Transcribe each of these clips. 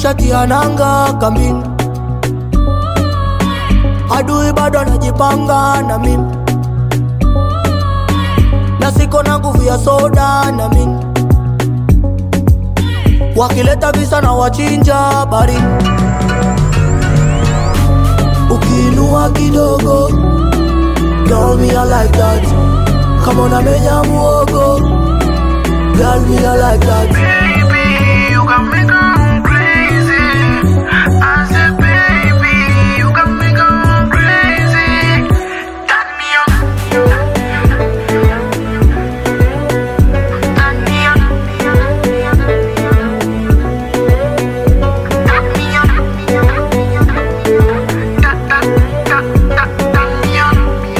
nishatia nanga kambini, adui bado anajipanga na mimi, na siko na nguvu ya soda na mimi, wakileta visa na wachinja bari, ukiinua kidogo Girl, me I like that. Come on, I menya muogo. Girl, me I like that. Baby, you got me going crazy. I said, baby, you got me going crazy. Turn me on. Turn me on. Turn me on. Ta- ta- ta- ta- turn me on.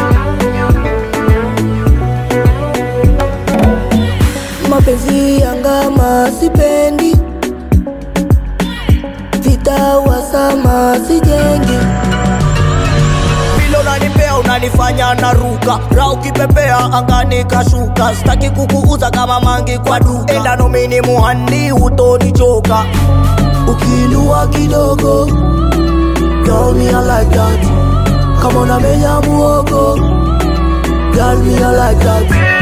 Mapenzi yangama sipendi, vita wasama sijengi. Vile unanipea unanifanya naruka, ra ukipepea angani kashuka. Sitaki kukuuza kama mangi kwa duka, enda nomini muhandi utonichoka. Ukiinua kidogo, girl me I like that. Kama unamenya muogo, girl me I like that.